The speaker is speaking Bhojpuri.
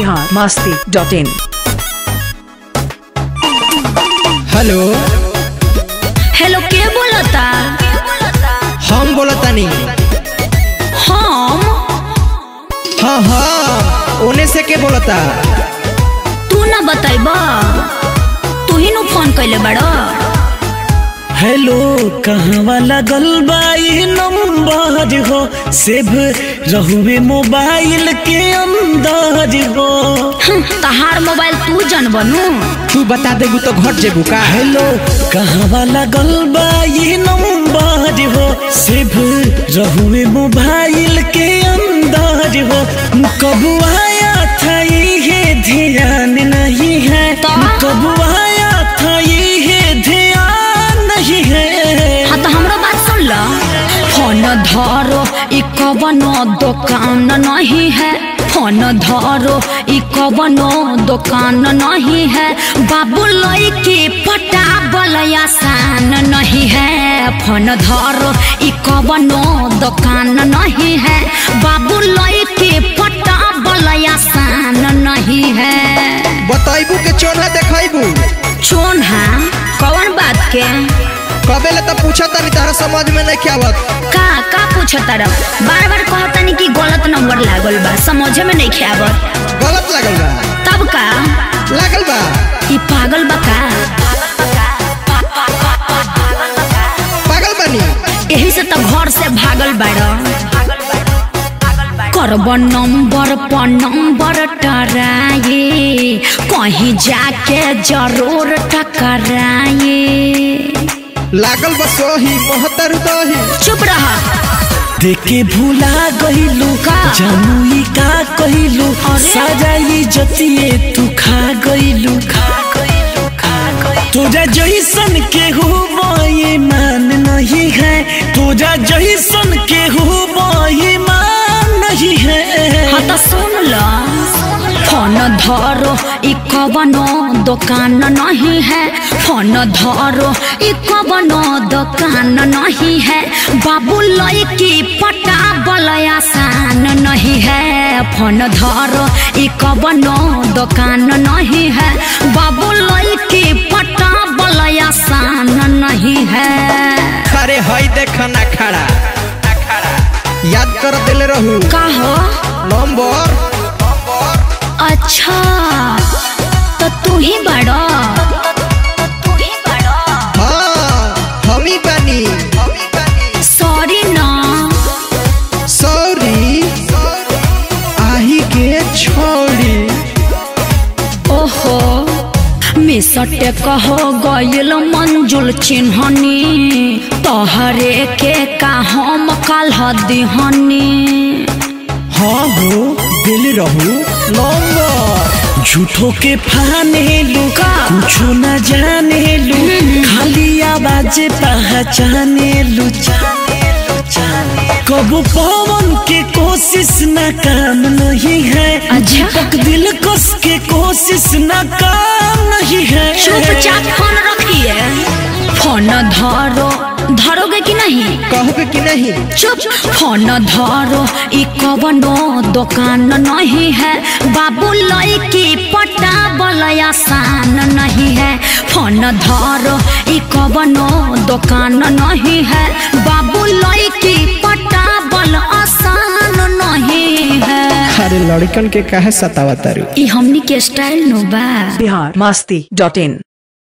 Bihar Masti dot in hello hello के बोलता हम बोलतानी हम हाँ हाँ ओने से के बोलता तू ना बताइब तू ही नु फोन कैले बड़ो हेलो कहवा लगल बाई नंबर हो सेव रहुए मोबाइल के अंदर हो हं, तहार मोबाइल तू जन बनू तू बता देबू तो घट जेबू का हेलो कहवा लगल बाई नंबर हो सेव रहुए मोबाइल के अंदर हो कब आया था ये ध्यान नहीं है तो? कब आया था ये ध्यान नहीं है हाँ तो हमरो बात सुन लो फोन धरो ई कवनो दुकान नहीं है फोन धरो ई कवनो दुकान नहीं है बाबू लड़की पटाबल आसान नहीं है फोन धरो ई कवनो दुकान नहीं है बाबू लड़की पटाबल आसान नहीं है बताइबू के चोना देखाइबू चोन है कौन बात के कबे ले तो पूछा तानी तारा समझ में नहीं आवत का का पूछो तरफ बार बार कहतनी कि गलत नंबर लागल बा समझे में नहीं आवत गलत लगल बा तब का लागल बा ई पागल बा का पागल बनी यही से तो घर से भागल बाड़ करब नंबर पर नंबर टराए कहीं जाके जरूर टकराए लागल बा सोही मोहतर दही चुप रहा देखे भूला गईलू का? जानू ई का कहिलू अरे? सजाई जतिए तू खा गईलू खा गईलू खा गईलू तोरा जैसन के हो ये मान नहीं है तोरा जैसन के हो ये मान नहीं है हाँ तो सुन लो फोन धरो ई कवनो दुकान नहीं है फोन धरो ई कवनो दुकान नहीं है बाबू लड़की पटाबल आसान नहीं है फोन धरो ई कवनो दुकान नहीं है बाबू लड़की पटाबल आसान नहीं है अरे हई देख ना खड़ा याद कर दिले रहू का हो नंबर अच्छा तो तू ही बड़ा हाँ हम ही बनी सॉरी ना सॉरी आही के छोड़ी ओहो मिसटे कहो गयल मंजुल चिन्हनी तोहरे के का हम कल दिहनी हाँ हो दिल रहू नंबर झूठो के फाने लू का? कुछो न जाने लू खाली आवाज पहचाने लू जाने लू जाने कबू पवन के कोशिश न काम नहीं है अच्छा। दीपक दिल कस के कोशिश न काम नहीं है चुपचाप फोन रखिए फोन धरो धरोगे कि नहीं कहोगे कि नहीं चुप फोन धरो ई कवनो दुकान नहीं है बाबू लड़की पटाबल आसान नहीं है फोन धरो ई कवनो दुकान नहीं है बाबू लड़की पटाबल आसान नहीं है अरे लड़कन के काहे सतावा तारू ई हमनी के स्टाइल नो बा बिहार मास्ती डॉट इन